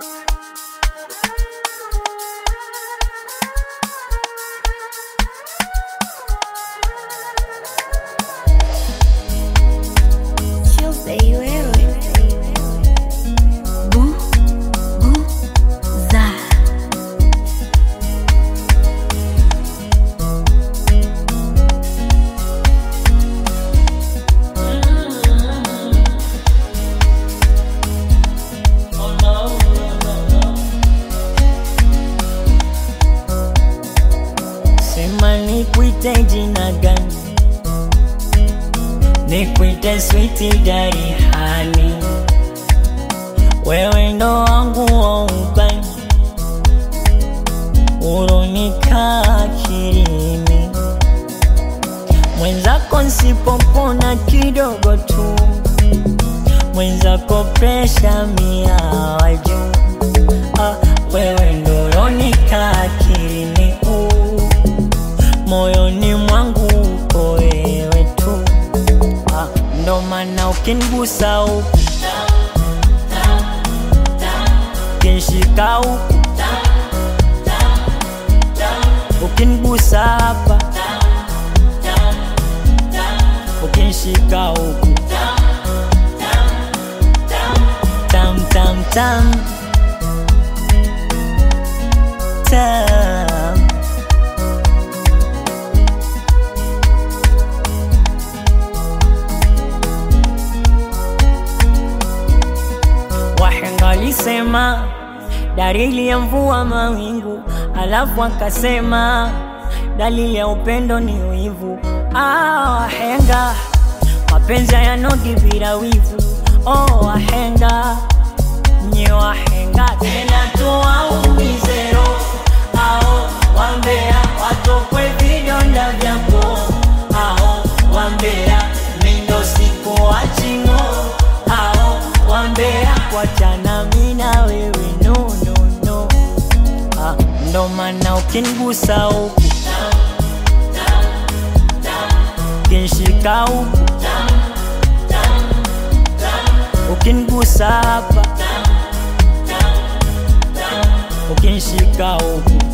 Tuesday wewe Bu Bu za Sema nikuite jina gani? Nikuite sweetie daddy honey, wewe ndo wangu wa ubani, ulonika akilini, mwenzako nsipopona kidogo tu, mwenzako presha mia wa juu. Ah, wewe ndo ulonika akilini uh moyoni mwangu uko wewe tu ah, ndo maana ukinigusa huku ukinshika huku ukinigusa hapa ukinshika huku tam tam tam tam Wahenga walisema dalili ya mvua mawingu, alafu akasema dalili ya upendo ni wivu. Ah, wahenga mapenzi hayanogi bila wivu. Oh, wahenga nye wahenga tena tuwaumize roho ao wambea watokwe vidonda vyako ao wambea mindo siku wachingo ao wambea wachana mina wewe no, no, no. Ah, ndo maana ukinigusa huku ukinshika huku ukinigusa hapa ukinshika huku